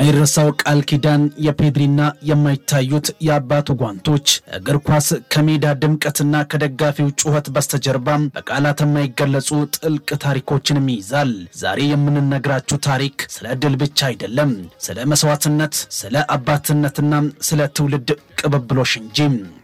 የማይረሳው ቃል ኪዳን የፔድሪና የማይታዩት የአባቱ ጓንቶች እግር ኳስ ከሜዳ ድምቀትና ከደጋፊው ጩኸት በስተጀርባ በቃላት የማይገለጹ ጥልቅ ታሪኮችንም ይይዛል። ዛሬ የምንነግራችሁ ታሪክ ስለ ድል ብቻ አይደለም፣ ስለ መስዋዕትነት፣ ስለ አባትነትና ስለ ትውልድ ቅብብሎሽ እንጂ።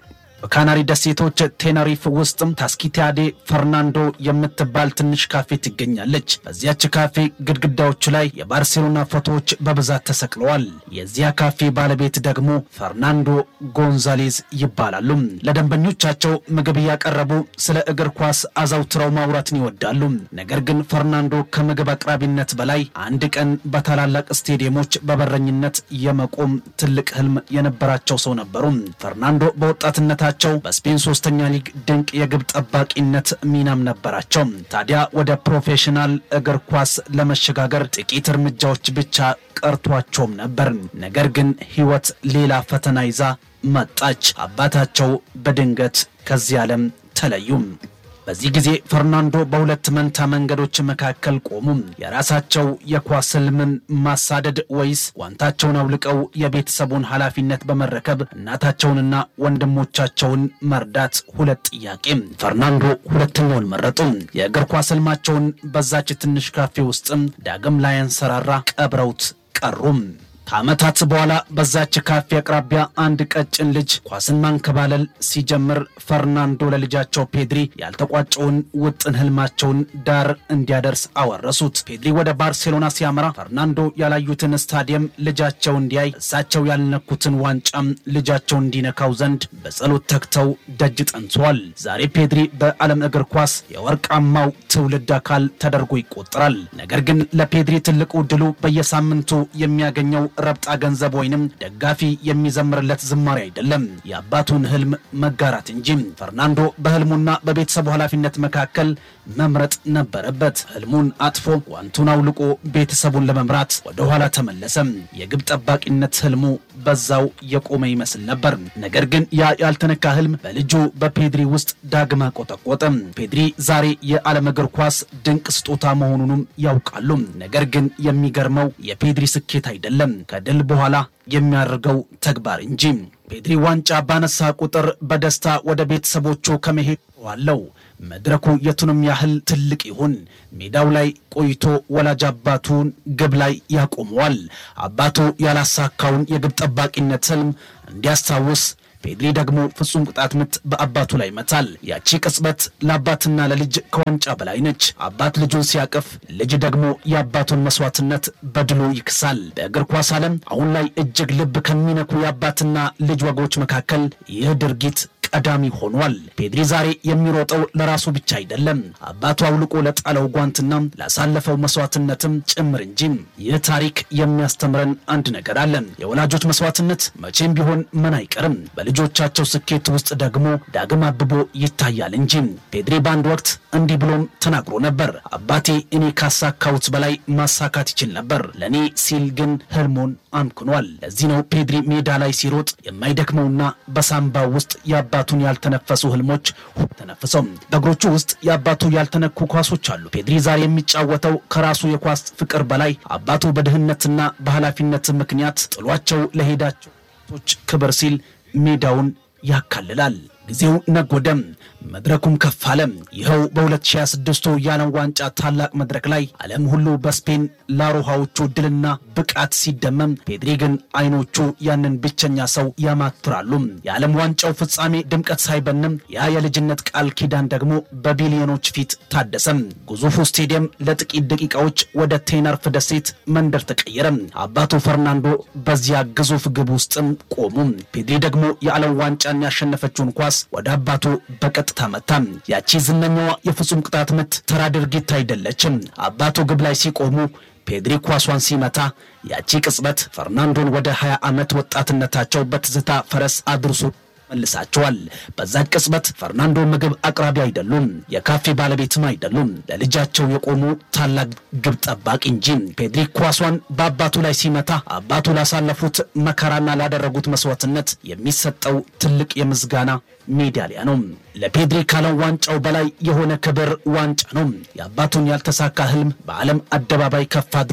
በካናሪ ደሴቶች ቴነሪፍ ውስጥም ታስኪቲያዴ ፈርናንዶ የምትባል ትንሽ ካፌ ትገኛለች። በዚያች ካፌ ግድግዳዎቹ ላይ የባርሴሎና ፎቶዎች በብዛት ተሰቅለዋል። የዚያ ካፌ ባለቤት ደግሞ ፈርናንዶ ጎንዛሌዝ ይባላሉ። ለደንበኞቻቸው ምግብ እያቀረቡ ስለ እግር ኳስ አዘውትረው ማውራትን ይወዳሉ። ነገር ግን ፈርናንዶ ከምግብ አቅራቢነት በላይ አንድ ቀን በታላላቅ ስቴዲየሞች በበረኝነት የመቆም ትልቅ ህልም የነበራቸው ሰው ነበሩ። ፈርናንዶ በወጣትነታ ቸው በስፔን ሶስተኛ ሊግ ድንቅ የግብ ጠባቂነት ሚናም ነበራቸው። ታዲያ ወደ ፕሮፌሽናል እግር ኳስ ለመሸጋገር ጥቂት እርምጃዎች ብቻ ቀርቷቸውም ነበር። ነገር ግን ህይወት ሌላ ፈተና ይዛ መጣች። አባታቸው በድንገት ከዚህ ዓለም ተለዩም። በዚህ ጊዜ ፈርናንዶ በሁለት መንታ መንገዶች መካከል ቆሙ። የራሳቸው የኳስ ህልምን ማሳደድ ወይስ ጓንታቸውን አውልቀው የቤተሰቡን ኃላፊነት በመረከብ እናታቸውንና ወንድሞቻቸውን መርዳት? ሁለት ጥያቄ። ፈርናንዶ ሁለተኛውን መረጡ። የእግር ኳስ ህልማቸውን በዛች ትንሽ ካፌ ውስጥም ዳግም ላያንሰራራ ቀብረውት ቀሩም። ከዓመታት በኋላ በዛች ካፌ አቅራቢያ አንድ ቀጭን ልጅ ኳስን ማንከባለል ሲጀምር ፈርናንዶ ለልጃቸው ፔድሪ ያልተቋጨውን ውጥን ህልማቸውን ዳር እንዲያደርስ አወረሱት። ፔድሪ ወደ ባርሴሎና ሲያመራ ፈርናንዶ ያላዩትን ስታዲየም ልጃቸው እንዲያይ፣ እሳቸው ያልነኩትን ዋንጫም ልጃቸው እንዲነካው ዘንድ በጸሎት ተግተው ደጅ ጠንተዋል። ዛሬ ፔድሪ በዓለም እግር ኳስ የወርቃማው ትውልድ አካል ተደርጎ ይቆጠራል። ነገር ግን ለፔድሪ ትልቁ ድሉ በየሳምንቱ የሚያገኘው ረብጣ ገንዘብ ወይንም ደጋፊ የሚዘምርለት ዝማሬ አይደለም፣ የአባቱን ህልም መጋራት እንጂ። ፈርናንዶ በህልሙና በቤተሰቡ ኃላፊነት መካከል መምረጥ ነበረበት። ህልሙን አጥፎ ጓንቱን አውልቆ ቤተሰቡን ለመምራት ወደ ኋላ ተመለሰ። የግብ ጠባቂነት ህልሙ በዛው የቆመ ይመስል ነበር። ነገር ግን ያ ያልተነካ ህልም በልጁ በፔድሪ ውስጥ ዳግም አቆጠቆጠ። ፔድሪ ዛሬ የዓለም እግር ኳስ ድንቅ ስጦታ መሆኑንም ያውቃሉ። ነገር ግን የሚገርመው የፔድሪ ስኬት አይደለም ከድል በኋላ የሚያደርገው ተግባር እንጂ። ፔድሪ ዋንጫ ባነሳ ቁጥር በደስታ ወደ ቤተሰቦቹ ከመሄድ ዋለው መድረኩ የቱንም ያህል ትልቅ ይሁን ሜዳው ላይ ቆይቶ ወላጅ አባቱን ግብ ላይ ያቆመዋል። አባቱ ያላሳካውን የግብ ጠባቂነት ህልም እንዲያስታውስ ፔድሪ ደግሞ ፍጹም ቅጣት ምት በአባቱ ላይ መታል። ያቺ ቅጽበት ለአባትና ለልጅ ከዋንጫ በላይ ነች። አባት ልጁን ሲያቅፍ፣ ልጅ ደግሞ የአባቱን መስዋዕትነት በድሉ ይክሳል። በእግር ኳስ ዓለም አሁን ላይ እጅግ ልብ ከሚነኩ የአባትና ልጅ ወጎች መካከል ይህ ድርጊት ቀዳሚ ሆኗል። ፔድሪ ዛሬ የሚሮጠው ለራሱ ብቻ አይደለም፣ አባቱ አውልቆ ለጣለው ጓንትና ላሳለፈው መስዋዕትነትም ጭምር እንጂ። ይህ ታሪክ የሚያስተምረን አንድ ነገር አለ። የወላጆች መስዋዕትነት መቼም ቢሆን ምን አይቀርም፣ በልጆቻቸው ስኬት ውስጥ ደግሞ ዳግም አብቦ ይታያል እንጂ። ፔድሪ በአንድ ወቅት እንዲህ ብሎም ተናግሮ ነበር። አባቴ እኔ ካሳካሁት በላይ ማሳካት ይችል ነበር፣ ለእኔ ሲል ግን ህልሙን አምክኗል። ለዚህ ነው ፔድሪ ሜዳ ላይ ሲሮጥ የማይደክመውና በሳምባው ውስጥ የአባቱን ያልተነፈሱ ህልሞች ተነፍሰው በእግሮቹ ውስጥ የአባቱ ያልተነኩ ኳሶች አሉ። ፔድሪ ዛሬ የሚጫወተው ከራሱ የኳስ ፍቅር በላይ አባቱ በድህነትና በኃላፊነት ምክንያት ጥሏቸው ለሄዳቸው ክብር ሲል ሜዳውን ያካልላል። ጊዜው ነጎደም፣ መድረኩም ከፍ አለ። ይኸው በ2026 የዓለም ዋንጫ ታላቅ መድረክ ላይ ዓለም ሁሉ በስፔን ላሮሃዎቹ ድልና ብቃት ሲደመም፣ ፔድሪ ግን አይኖቹ ያንን ብቸኛ ሰው ያማትራሉ። የዓለም ዋንጫው ፍጻሜ ድምቀት ሳይበንም ያ የልጅነት ቃል ኪዳን ደግሞ በቢሊዮኖች ፊት ታደሰም። ግዙፉ ስቴዲየም ለጥቂት ደቂቃዎች ወደ ቴነርፍ ደሴት መንደር ተቀየረ። አባቱ ፈርናንዶ በዚያ ግዙፍ ግብ ውስጥም ቆሙ። ፔድሪ ደግሞ የዓለም ዋንጫን ያሸነፈችውን ኳስ ወደ አባቱ በቀጥታ መታ። ያቺ ዝነኛዋ የፍጹም ቅጣት ምት ተራ ድርጊት አይደለችም። አባቱ ግብ ላይ ሲቆሙ ፔድሪ ኳሷን ሲመታ ያቺ ቅጽበት ፈርናንዶን ወደ 20 ዓመት ወጣትነታቸው በትዝታ ፈረስ አድርሶ መልሳቸዋል። በዛች ቅጽበት ፈርናንዶ ምግብ አቅራቢ አይደሉም፣ የካፌ ባለቤትም አይደሉም። ለልጃቸው የቆሙ ታላቅ ግብ ጠባቂ እንጂ። ፔድሪ ኳሷን በአባቱ ላይ ሲመታ አባቱ ላሳለፉት መከራና ላደረጉት መስዋዕትነት የሚሰጠው ትልቅ የምስጋና ሜዳሊያ ነው። ለፔድሪ ካለው ዋንጫው በላይ የሆነ ክብር ዋንጫ ነው። የአባቱን ያልተሳካ ህልም በዓለም አደባባይ ከፍ አድርጎ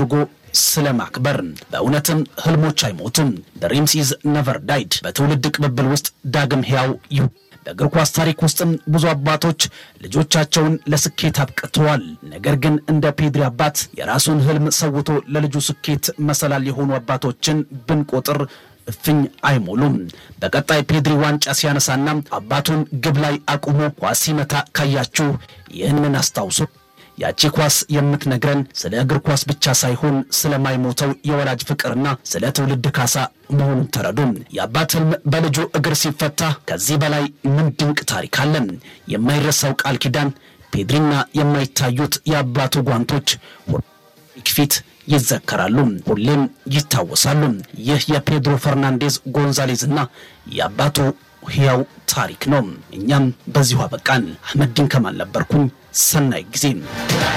ስለ ማክበር በእውነትም ህልሞች አይሞቱም። ድሪምስ ኢዝ ነቨር ዳይድ በትውልድ ቅብብል ውስጥ ዳግም ሕያው ይሁ በእግር ኳስ ታሪክ ውስጥም ብዙ አባቶች ልጆቻቸውን ለስኬት አብቅተዋል። ነገር ግን እንደ ፔድሪ አባት የራሱን ህልም ሰውቶ ለልጁ ስኬት መሰላል የሆኑ አባቶችን ብንቆጥር እፍኝ አይሞሉም። በቀጣይ ፔድሪ ዋንጫ ሲያነሳና አባቱን ግብ ላይ አቁሞ ኳስ ሲመታ ካያችሁ ይህንን አስታውሱ። ያቺ ኳስ የምትነግረን ስለ እግር ኳስ ብቻ ሳይሆን ስለማይሞተው የወላጅ ፍቅርና ስለ ትውልድ ካሳ መሆኑን ተረዱ። የአባት ህልም በልጁ እግር ሲፈታ ከዚህ በላይ ምን ድንቅ ታሪክ አለ? የማይረሳው ቃል ኪዳን ፔድሪና የማይታዩት የአባቱ ጓንቶች ፊት ይዘከራሉ፣ ሁሌም ይታወሳሉ። ይህ የፔድሮ ፈርናንዴዝ ጎንዛሌዝ እና የአባቱ ሕያው ታሪክ ነው። እኛም በዚሁ አበቃን። አህመዲን ከማል ነበርኩኝ። ሰናይ ጊዜ